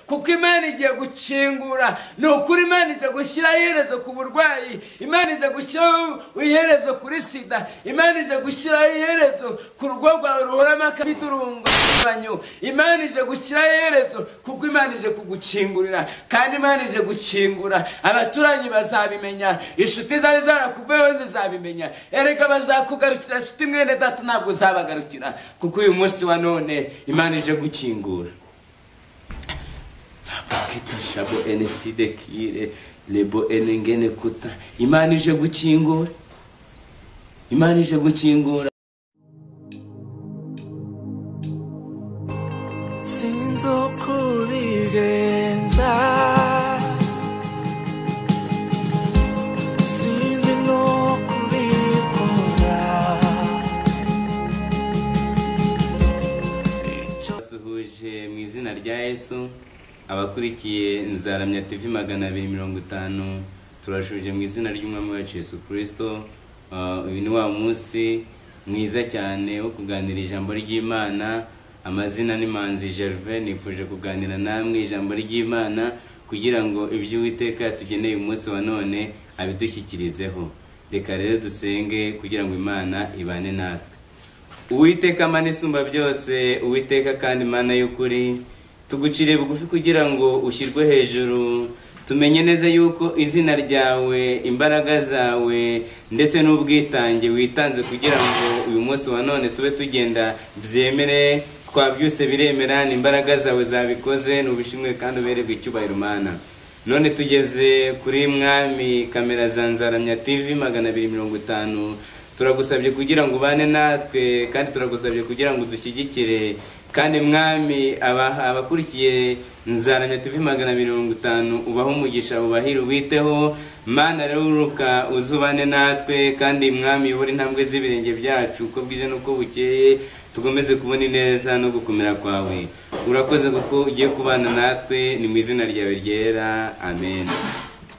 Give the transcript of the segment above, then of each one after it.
kuko imana igiye gukingura ni ukuri imana iza gushyiraho iherezo ku burwayi imana iza gushyiraho iherezo kuri sida imana iza gushyiraho iherezo ku rugo rwawe ruhoramo akabidurumbanye imana ije gushyiraho iherezo kuko imana ije kugukingurira kandi imana ije gukingura abaturanyi bazabimenya inshuti zari zarakuveho zizabimenya erega bazakugarukira inshuti mwene data ntabwo uzabagarukira kuko uyu munsi wa none imana ije gukingura bakita shabo enesitide kire rebo enengene kuta imana ije gukingura imana ije gukingura sinzi uko ubigenza sinzi n'uko ubikora basuhuje mu izina rya yesu abakurikiye nzaramya tv magana abiri mirongo itanu turashuje mu izina ry'umwami wacu yesu kirisito Ah, uyu ni wa munsi mwiza cyane wo kuganira ijambo ry'imana amazina ni manzi gerve nifuje kuganira namwe ijambo ry'imana kugira ngo ibyo uwiteka tugeneye umunsi wa none abidushyikirizeho reka rero dusenge kugira ngo imana ibane natwe uwiteka mana isumba byose uwiteka kandi mana y'ukuri tugucire bugufi kugira ngo ushyirwe hejuru tumenye neza yuko izina ryawe imbaraga zawe ndetse n'ubwitange witanze kugira ngo uyu munsi wa none tube tugenda byemere twabyutse biremera ni imbaraga zawe zabikoze n'ubishimwe kandi ubererwe icyubahiro mana none tugeze kuri mwami kamera za nzaramya tv magana abiri mirongo itanu turagusabye kugira ngo ubane natwe kandi turagusabye kugira ngo udushyigikire kandi mwami aba- abakurikiye nzaramya tv magana abiri mirongo itanu ubahe umugisha ubahire ubiteho mana rero uruka uzubane natwe kandi mwami uyobore intambwe z'ibirenge byacu uko bwije n'uko bukeye tugomeze kubona ineza no gukomera kwawe urakoze kuko ugiye kubana natwe ni mu izina ryawe ryera amen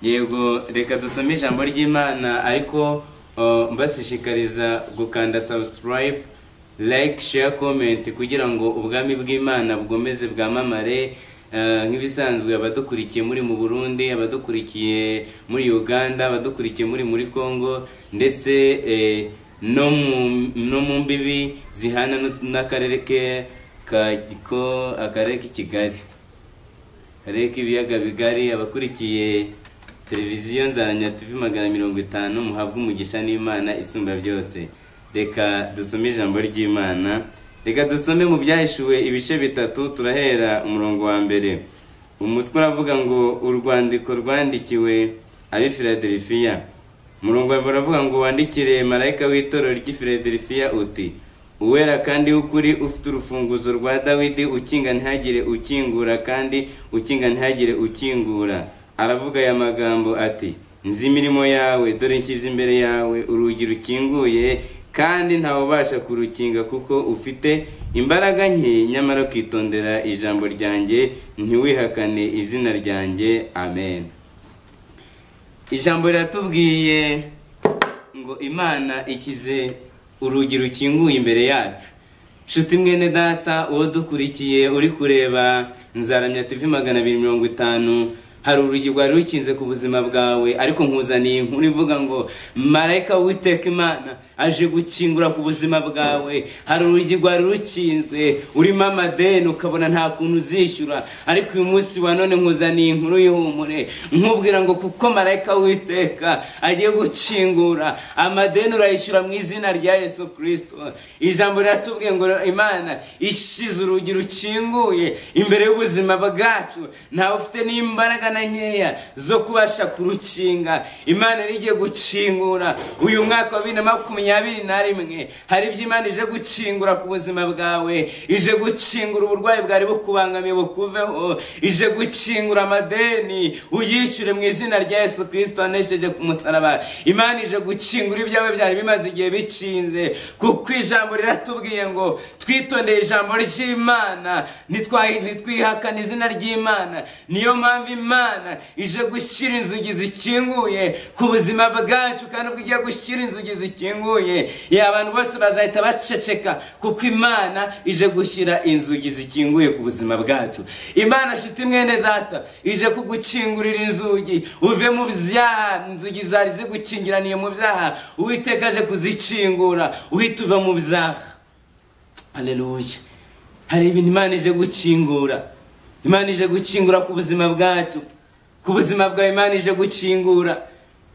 yego reka dusome ijambo ry'imana ariko uh, mbashishikariza gukanda subscribe like share comment kugira ngo ubwami bw'imana bugomeze bwamamare Uh, nk'ibisanzwe abadukurikiye muri mu burundi abadukurikiye muri uganda abadukurikiye muri muri congo ndetse eh, no mu no mu mbibi zihana nu- n'akarere ke ka giko akarere k'i kigali akarere k'ibiyaga bigari abakurikiye televiziyo nzaranya tv magana mirongo itanu muhabwe umugisha n'imana isumba byose reka dusome ijambo ry'imana reka dusome mu byahishuwe ibice bitatu turahera umurongo wa mbere umutwe uravuga ngo urwandiko rwandikiwe ab'i filadelifiya umurongo wawe baravuga ngo wandikire marayika w'itorero ry'i Philadelphia uti uwera kandi w'ukuri ufite urufunguzo rwa dawidi ukinga ntihagire ukingura kandi ukinga ntihagire ukingura aravuga aya magambo ati nzi imirimo yawe dore nshyize imbere yawe urugi rukinguye kandi ntawubasha kurukinga kuko ufite imbaraga nke nyamara ukitondera ijambo ryanjye ntiwihakane izina ryanjye amen ijambo riratubwiye ngo imana ishyize urugi rukinguye imbere yacu nshuti mwene data uwo dukurikiye uri kureba nzaramya tv magana abiri mirongo itanu hari urugi rwari rukinze ku buzima bwawe ariko nkuzaniye inkuru ivuga ngo marayika witeka imana aje gukingura ku buzima bwawe hari urugi rwari rukinzwe urimo amadeni ukabona nta kuntu uzishyura ariko uyu munsi wa none nkuzaniye inkuru y'ihumure nkubwira ngo kuko marayika witeka agiye gukingura amadeni urayishyura mu izina rya yesu kirisito ijambo riratubwiye ngo imana ishyize urugi rukinguye imbere y'ubuzima bwacu ntawe ufite n'imbaraga na nkeya zo kubasha kurukinga imana yari igiye gukingura uyu mwaka wa bibiri na makumyabiri na rimwe hari ibyo imana ije gukingura ku buzima bwawe ije gukingura uburwayi bwari bukubangamiye bukuveho ije gukingura amadeni uyishyure mu izina rya yesu kirisito wanesheje ku musaraba imana ije gukingura ibyawe byari bimaze igihe bikinze kuko ijambo riratubwiye ngo twitondeye ijambo ry'imana ntitwa- ntitwihakane izina ry'imana niyo mpamvu imana imana ije gushyira inzugi zikinguye ku buzima bwacu kandi ubwo igiye gushyira inzugi zikinguye ya abantu bose bazahita baceceka kuko imana ije gushyira inzugi zikinguye ku buzima bwacu imana nshuti mwene data ije kugukingurira inzugi uve mu byaha inzugi zari zigukingiraniye mu byaha uwiteka aje kuzikingura uhita uva mu byaha haleluya hari ibintu imana ije gukingura imana ije gukingura ku buzima bwacu ku buzima bwawe imana ije gukingura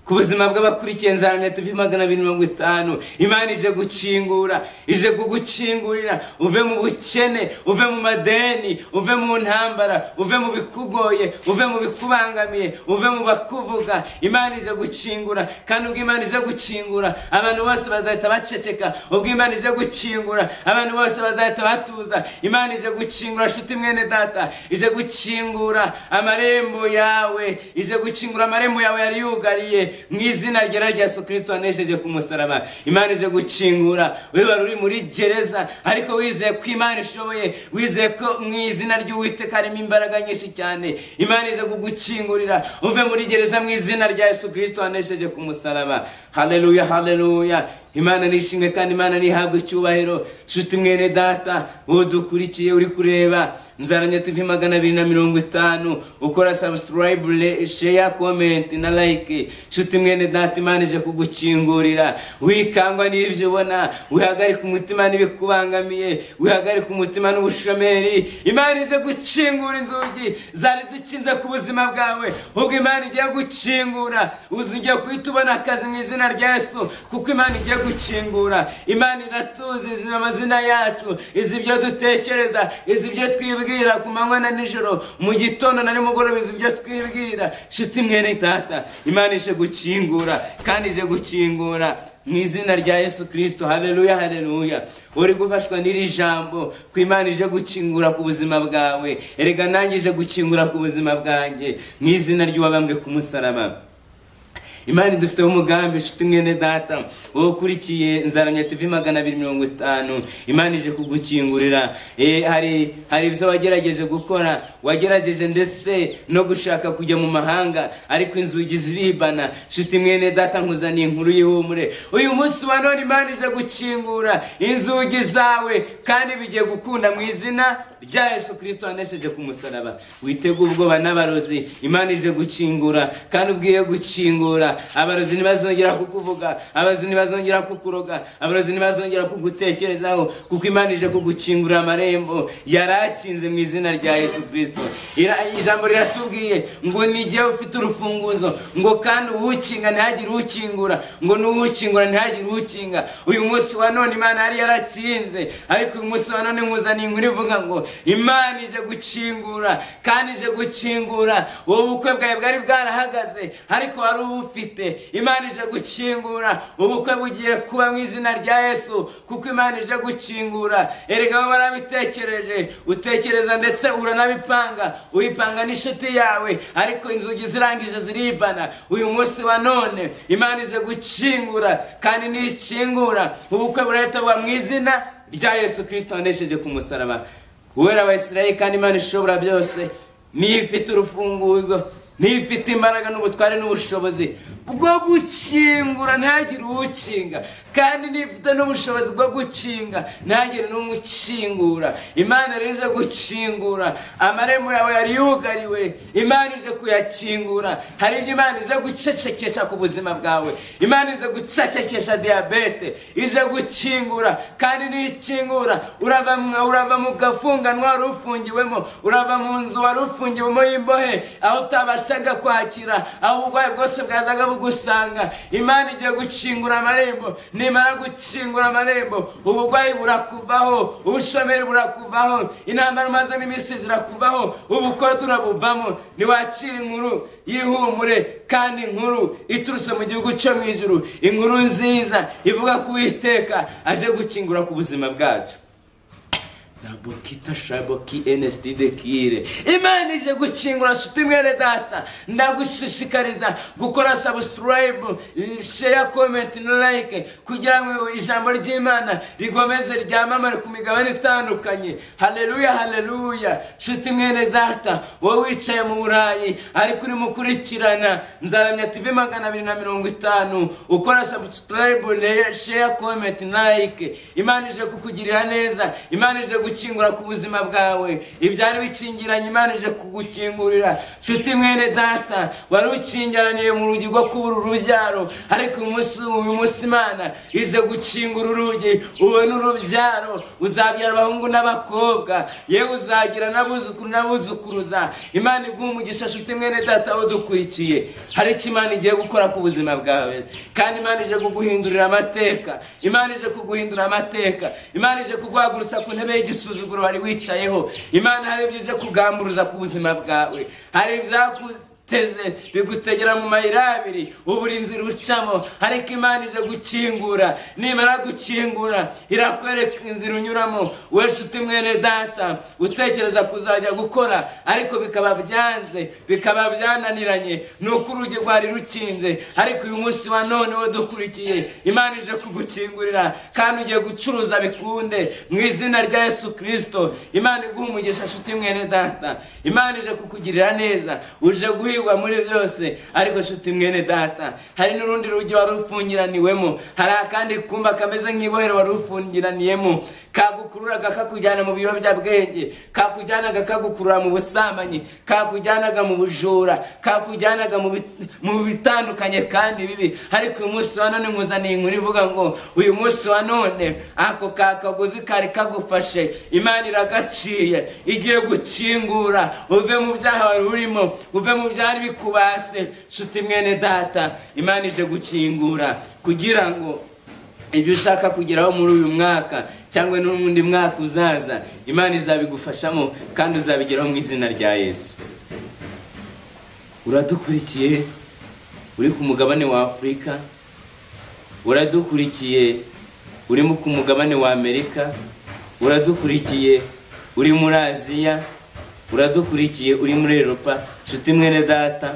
ku buzima bw'abakurikiye nzarane tuve magana abiri mirongo itanu imana ije gukingura ije kugukingurira uve mu bukene uve mu madeni uve mu ntambara uve mu bikugoye uve mu bikubangamiye uve mu bakuvuga imana ije gukingura kandi ubwo imana ije gukingura abantu bose bazahita baceceka ubwo imana ije gukingura abantu bose bazahita batuza imana ije gukingura shuti mwene data ije gukingura amarembo yawe ije gukingura amarembo yawe yari yugariye mu izina rya yesu kirisito wanesheje ku musaraba imana ije gukingura we wari uri muri gereza ariko wizeye ko imana ishoboye wizeye ko mu izina ry'uwiteka harimo imbaraga nyinshi cyane imana ije kugukingurira uve muri gereza mu izina rya yesu kirisito wanesheje ku musaraba haleluya haleluya imana nishimwe kandi imana nihabwe icyubahiro nshuti mwene data wowe dukurikiye uri kureba nzaramye tuve magana abiri na mirongo itanu ukora sabusiturayibure sheya komenti na layike nshuti mwene data imana ije kugukingurira wikangwa n'ibyo ubona wihagarika umutima n'ibikubangamiye wihagarika umutima n'ubushomeri imana ije gukingura inzugi zari zikinze ku buzima bwawe ubwo imana igiye gukingura uzigiye guhita ubona akazi mu izina rya yesu kuko imana igiye gukingura imana iratuzi izi amazina yacu izi ibyo dutekereza izi ibyo twibwira ku manywa na nijoro mu gitondo na nimugoroba izi ibyo twibwira shuti mwene tata imana ije gukingura kandi ije gukingura mu izina rya yesu kirisito hareruya hareruya uri gufashwa n'iri jambo ku imana ije gukingura ku buzima bwawe erega nanjye ije gukingura ku buzima bwanjye mu izina ry'uwabambwe ku musaraba imana idufiteho umugambi inshuti mwene data wowe ukurikiye nzaranya tivi magana abiri mirongo itanu imana ije kugukingurira Eh, hari hari ibyo wagerageje gukora wagerageje ndetse no gushaka kujya mu mahanga ariko inzugi ziribana inshuti mwene data nkuzaniye inkuru y'ihumure uyu munsi wa none imana ije gukingura inzugi zawe kandi bigiye gukunda mu izina rya yesu kirisito wanesheje ku musaraba witega ubwoba n'abarozi imana ije gukingura kandi ubwiye gukingura abarozi ntibazongera kukuvuga abarozi ntibazongera kukuroga abarozi ntibazongera kugutekerezaho kuko imana ije kugukingura amarembo yari akinze mu izina rya yesu kirisito Ira- ijambo riratubwiye ngo nijye ufite urufunguzo ngo kandi uwukinga ntihagire ukingura ngo n'uwukingura ntihagire ukinga uyu munsi wa none imana yari yarakinze ariko uyu munsi wa none nkuzaniye inkuru ivuga ngo imana ije gukingura kandi ije gukingura ubu bukwe bwawe bwari bwarahagaze ariko wari ubufite imana ije gukingura ubukwe bugiye kuba mu izina rya yesu kuko imana ije gukingura erega wowe warabitekereje utekereza ndetse uranabipanga uyipanga n'inshuti yawe ariko inzugi zirangije ziribana uyu munsi wa none imana ije gukingura kandi ntikingura ubukwe burahita buba mu izina rya yesu kirisito wanesheje ku musaraba uwera abayisirayeli kandi imana ishobora byose niyo ifite urufunguzo niyo ifite imbaraga n'ubutware n'ubushobozi bwo gukingura ntihagire uwukinga kandi niyo ifite n'ubushobozi bwo gukinga ntihagire n'umukingura imana rero ije gukingura amarembo yawe yari yugariwe imana ije kuyakingura hari ibyo imana ije gucecekesha ku buzima bwawe imana ije gucecekesha diyabete ije gukingura kandi nikingura urava mu- urava mu gafunganwa wari ufungiwemo urava mu nzu wari ufungiwemo y'imbohe aho utabashaga kwakira aho uburwayi bwose bwazaga bugusanga imana igiye gukingura amarembo nimara gukingura amarembo uburwayi burakuvaho ubushomeri burakuvaho intambara umazemo iminsi zirakuvaho ubukode urabuvamo niwakira inkuru y'ihumure kandi inkuru iturutse mu gihugu cyo mu ijuru inkuru nziza ivuga ku witeka aje gukingura ku buzima bwacu nabokita shaboki enesiti dekire imana ije gukingura nshuti mwene data ndagushishikariza gukora sabusikarayibu sheya komenti na like kugira ngo ijambo ry'imana rigomeze ryamamare ku migabane itandukanye hareruya hareruya nshuti mwene data wowe wicaye mu burayi ariko urimo ukurikirana nzaramya tv magana abiri na mirongo itanu ukora sabusikarayibu sheya komenti na like imana ije kukugirira neza imana ije gukingura ku buzima bwawe ibyari bikingiranye imana ije kugukingurira nshuti mwene data wari ukingiraniye mu rugi rwo kubura urubyaro ariko uyu munsi uyu munsi imana ije gukingura urugi ubone urubyaro uzabyara abahungu n'abakobwa yewe uzagira n'abuzukuru n'abuzukuruza imana iguha umugisha nshuti mwene data udukurikiye hari icyo imana igiye gukora ku buzima bwawe kandi imana ije kuguhindurira amateka imana ije kuguhindura amateka imana ije kuguhagurutsa ku ntebe y'igisuzuguro wari wicayeho imana hari ibyo ije kugamburuza ku buzima bwawe hari ibyaguteze bigutegera mu mayira abiri uburinzi rucamo ariko imana ize gukingura nimara gukingura irakwereka inzira unyuramo we nshuti mwene data utekereza kuzajya gukora ariko bikaba byanze bikaba byananiranye ni uko urugi rwari rukinze ariko uyu munsi wa none we dukurikiye imana ije kugukingurira kandi ugiye gucuruza bikunde mu izina rya yesu kirisito imana iguha umugisha nshuti mwene data imana ije kukugirira neza uje guhigwa muri byose ariko nshuti mwene data hari n'urundi rugi wari ufungiraniwemo hari akandi kumba kameze nk'ibohero wari ufungiraniyemo kagukururaga kakujyana mu biyobyabwenge kakujyanaga kagukurura mu busambanyi kakujyanaga mu bujura kakujyanaga mu bit- mu bitandukanye kandi bibi ariko uyu munsi wa none nkuzaniye inkuru ivuga ngo uyu munsi wa none ako kakaguzi kari kagufashe imana iragaciye igiye gukingura uve mu byaha wari urimo uve mu byari bikubase nshuti mwene data imana ije gukingura kugira ngo ibyo ushaka kugeraho muri uyu mwaka cyangwa n'undi mwaka uzaza imana izabigufashamo kandi uzabigeraho mu izina rya yesu uradukurikiye uri ku mugabane wa afurika uradukurikiye urimo ku mugabane wa amerika uradukurikiye uri muri aziya uradukurikiye uri muri europa nshuti mwene data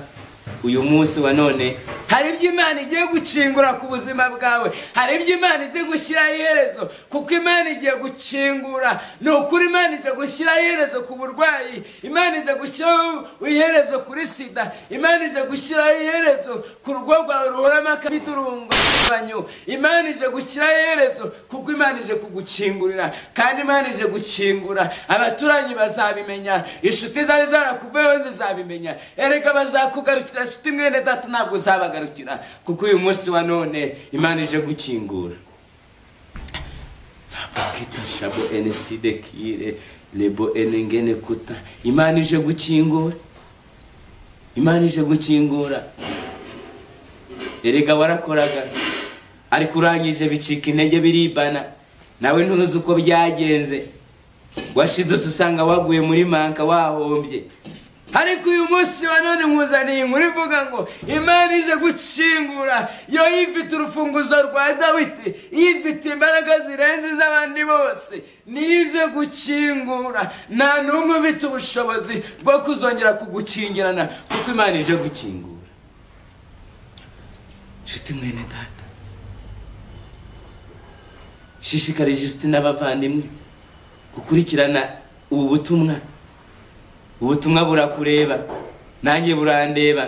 uyu munsi wa none hari ibyo imana igiye gukingura ku buzima bwawe hari ibyo imana igiye gushyiraho iherezo kuko imana igiye gukingura ni ukuri imana igiye gushyiraho iherezo ku burwayi imana igiye gushyiraho iherezo kuri sida imana igiye gushyiraho iherezo ku rugo rwawe ruhoramo akabidurungo banyu imana ije gushyiraho iherezo kuko imana ije kugukingurira kandi imana ije gukingura abaturanyi bazabimenya inshuti zari zarakuveho zizabimenya erega bazakugarukira nshuti mwene data ntabwo uzabagarukira kuko uyu munsi wa none imana ije gukingura bakita shabo enesiti dekire lebo enengene kuta imana ije gukingura imana ije gukingura erega warakoraga ariko urangije bicika intege biribana nawe ntuzi uko byagenze washidutse usanga waguye muri manka wahombye ariko uyu munsi wa none nkuzaniye inkuru ivuga ngo imana ije gukingura yo yifite urufunguzo rwa dawidi yifite imbaraga zirenze iz'abandi bose niyo ije gukingura nta n'umwe ufite ubushobozi bwo kuzongera kugukingirana kuko imana ije gukingura nshuti mwene data shishikarije inshuti n'abavandimwe gukurikirana ubu butumwa ubutumwa burakureba nanjye burandeba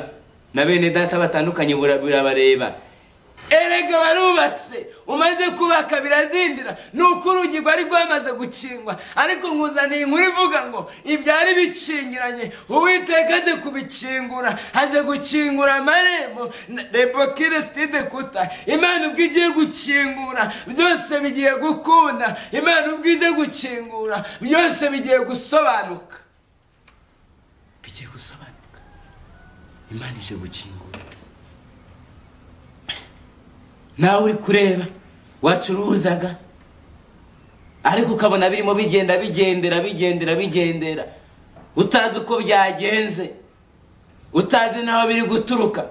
na bene data batandukanye bura- burabareba erega warubatse umaze kubaka biradindira ni uko urugi rwari rwamaze gukingwa ariko nkuzaniye inkuru ivuga ngo ibyari bikingiranye uwiteka aje kubikingura aje gukingura amarembo na- rebokire sitide kuta imana ubwo igiye gukingura byose bigiye gukunda imana ubwo igiye gukingura byose bigiye gusobanuka bigiye gusobanuka imana ije gukingura nawe uri kureba wacuruzaga ariko ukabona birimo bigenda bigendera bigendera bigendera utazi uko byagenze utazi n'aho biri guturuka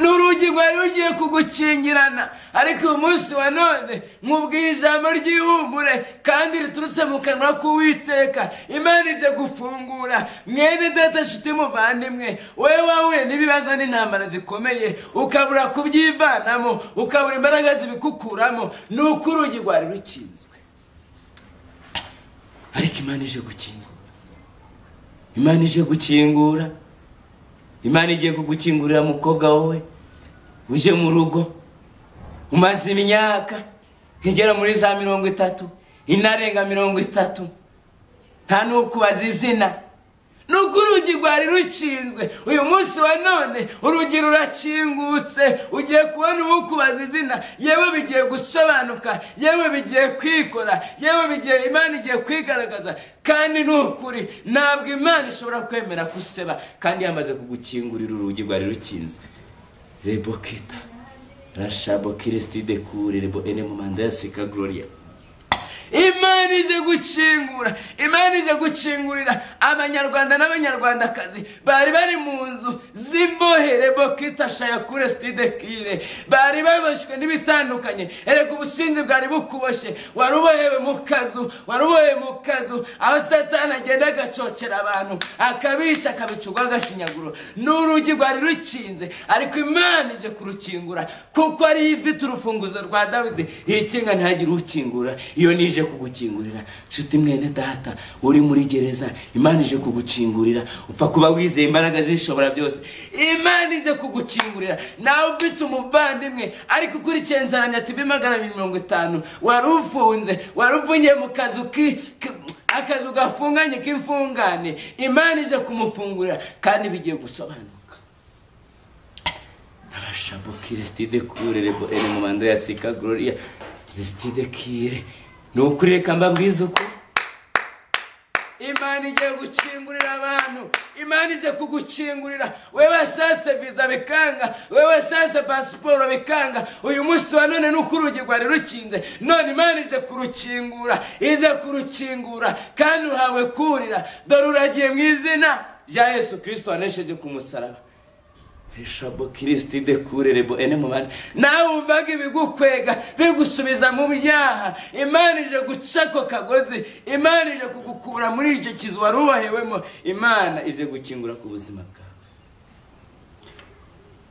ni urugi rwari rugiye kugukingirana ariko uyu munsi wa none nkubwiye ijambo ry'ihumure kandi riturutse mu kanwa k'uwiteka imana ijya gufungura mwene data shiti muvandimwe wowe wahuye n'ibibazo n'intambara zikomeye ukabura kubyivanamo ukabura imbaraga zibikukuramo ni uko urugi rwari rukinzwe ariko imana ije gukingura imana ije gukingura imana igiye kugukingurira mukobwa wowe uje mu rugo umaze imyaka igera muri za mirongo itatu inarenga mirongo itatu nta n'ukubaza izina nuko urugi rwari rukinzwe uyu munsi wa none urugi rurakingutse ugiye kubona uwukubaza izina yewe bigiye gusobanuka yewe bigiye kwikora yewe bigiye imana igiye kwigaragaza kandi ni ukuri ntabwo imana ishobora kwemera ko useba kandi yamaze kugukingurira urugi rwari rukinzwe rebo kita rashabo kirisitide kure rebo ene mu manda ya sika gloria imana ije gukingura imana ije gukingurira abanyarwanda n'abanyarwandakazi bari bari mu nzu z'imbohere bokita shayakure sitide kire bari baboshywe n'ibitandukanye erega ubusinzi bwari bukuboshye wari ubohewe mu kazu wari ubohewe mu kazu aho satani agenda agacocera abantu akabica akabica urwo agashinyaguro ni urugi rwari rukinze ariko imana ije kurukingura kuko ariyo ifite urufunguzo rwa dawidi iyikinga ntihagire ukingura iyo nije kugukingurira nshuti mwene data uri muri gereza imana ije kugukingurira upfa kuba wizeye imbaraga zishobora byose imana ije kugukingurira nawe ufite umuvandimwe ariko ukurikiye insanganyamatsiko magana abiri mirongo itanu wari ufunze wari ufungiye mu kazu ki ki- akazu gafunganye k'imfungane imana ije kumufungurira kandi bigiye gusobanuka arashabo kirisitide kure rebo ene mu manda ya sika gloria zisitide kire ni ukuri reka mbabwize uko imana igiye gukingurira abantu imana ije kugukingurira wowe washatse viza bikanga wowe washatse pasiporo bikanga uyu munsi wa none nuko urugi rwari rukinze none imana ije kurukingura ije kurukingura kandi uhawe kurira dore uragiye mu izina rya yesu kirisito wanesheje ku musaraba eshabo kirisiti de kurerebo ene mubana nawe wumvaga ibigukwega bigusubiza mu byaha imana ije guca ako kagozi imana ije kugukura muri icyo kizu wari ubahewemo imana ije gukingura ku buzima bwawe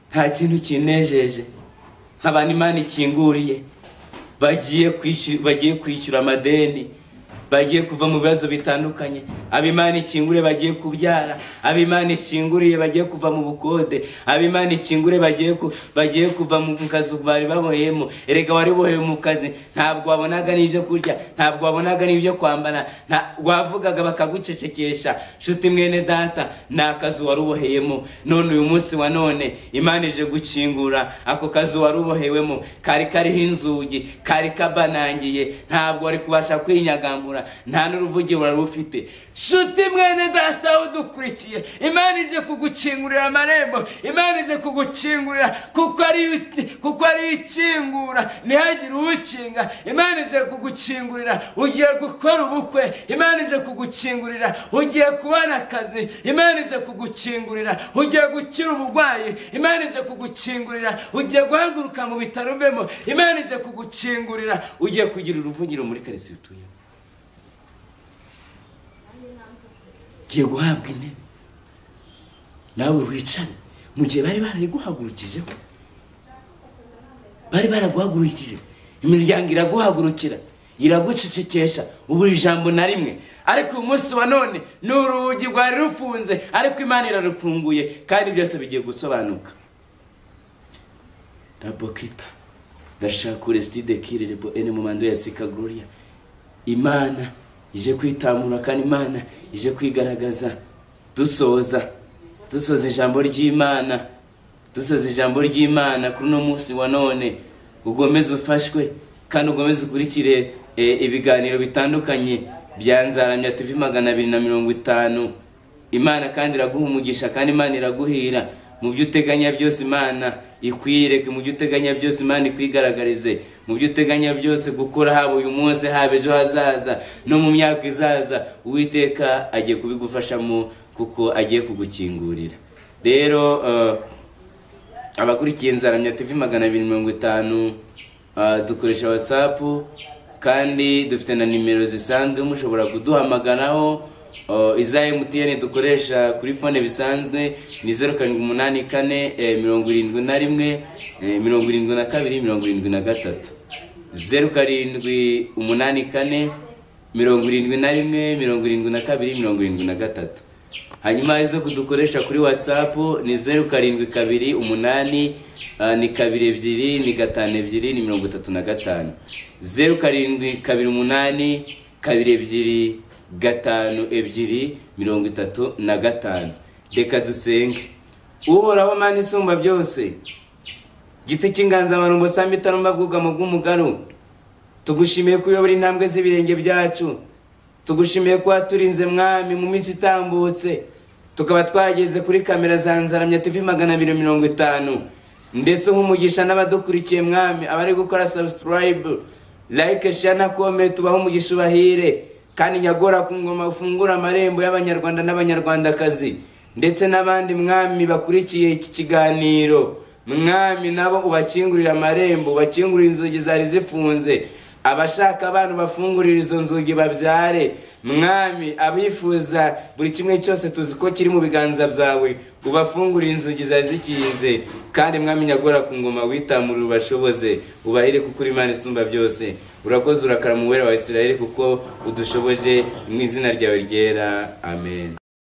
nta kintu kinejeje nk'abantu imana ikinguriye bagiye kwishyura bagiye kwishyura amadeni bagiye kuva mu bibazo bitandukanye abimana ikingure bagiye kubyara abimana ikinguriye bagiye kuva mu bukode abimana ikingure bagiye ku- bagiye kuva mu kazu bari baboheyemo erega wari bohewe mu kazi ntabwo wabonaga n'ibyo kurya ntabwo wabonaga n'ibyo kwambara nta- wavugaga bakagucecekesha nshuti mwene data ni akazu wari uboheyemo none uyu munsi wa none imana ije gukingura ako kazu wari ubohewemo kari kariho inzugi kari kabanangiye ntabwo wari kubasha kwinyagambura nta n'uruvugiro wari rufite shuti mwene data aho udukurikiye imana ije kugukingurira amarembo imana ije kugukingurira kuko ari kuko ari ikingura ntihagire uwukinga imana ije kugukingurira ugiye gukora ubukwe imana ije kugukingurira ugiye kubona akazi imana ije kugukingurira ugiye gukira uburwayi imana ije kugukingurira ugiye guhaguruka mu bitaro uvemo imana ije kugukingurira ugiye kugira uruvugiro muri karitsiye utuyemo ugiye guhabwa intebe nawe wicare mu gihe bari barariguhagurukijeho bari baraguhagurukije imiryango iraguhagurukira iragucecekesha ubura ijambo na rimwe ariko uyu munsi wa none ni urugi rwari rufunze ariko imana irarufunguye kandi byose bigiye gusobanuka rabokita gashakure sitide kirerebo ene mu mando ya sika gloria imana ije kwitamura kandi imana ije kwigaragaza dusoza dusoza ijambo ry'imana dusoza ijambo ry'imana kuri uno munsi wa none ugomeze ufashwe kandi ugomeze ukurikire eh, ibiganiro bitandukanye bya nzaramya tv magana abiri na mirongo itanu imana kandi iraguha umugisha kandi imana iraguhira mu byo uteganya byose imana ikwiyereke mu byo uteganya byose imana ikwigaragarize mu byo uteganya byose gukora haba uyu munsi haba ejo hazaza no mu myaka izaza uwiteka agiye kubigufashamo kuko agiye kugukingurira rero eh, abakurikiye nzaramya tv magana abiri mirongo itanu ah, dukoresha whatsapp kandi dufite na nimero zisanzwe mushobora kuduhamagaraho ah, iza mtn dukoresha kuri fone bisanzwe ni zeru karindwi umunani kane eh, mirongo irindwi na rimwe eh, mirongo irindwi na kabiri mirongo irindwi na gatatu zeru karindwi umunani kane mirongo irindwi na rimwe mirongo irindwi na kabiri mirongo irindwi na gatatu hanyuma izo kudukoresha kuri whatsapp ni zeru karindwi kabiri umunani ah, ni kabiri ebyiri ni gatanu ebyiri ni mirongo itatu na gatanu zeru karindwi kabiri umunani kabiri ebyiri gatanu ebyiri mirongo itatu na gatanu reka dusenge uhoraho mani isumba byose giti cy'inganzamarumbo samba itarumba bwugamo bw'umugaro tugushimiye ko uyobora intambwe z'ibirenge byacu tugushimiye ko waturinze mwami mu minsi itambutse tukaba twageze kuri kamera za nzaramya tv magana abiri mirongo itanu ndetse umugisha n'abadukurikiye mwami abari gukora subscribe like share na comment tubahe umugisha ubahire kandi nyagora ku ngoma ufungura amarembo y'abanyarwanda n'abanyarwandakazi ndetse n'abandi mwami bakurikiye iki kiganiro mwami nabo ubakingurire amarembo ubakingurire inzugi zari zifunze abashaka abantu bafungurira izo nzugi babyare mwami abifuza buri kimwe cyose tuzi ko kiri mu biganza byawe ubafungurire inzugi zari zikinze kandi mwami nyagora ku ngoma witamurire ubashoboze ubahire kuko uri imana isumba byose urakoze urakara mu wera wa isirayeli kuko udushoboje mu izina ryawe ryera amen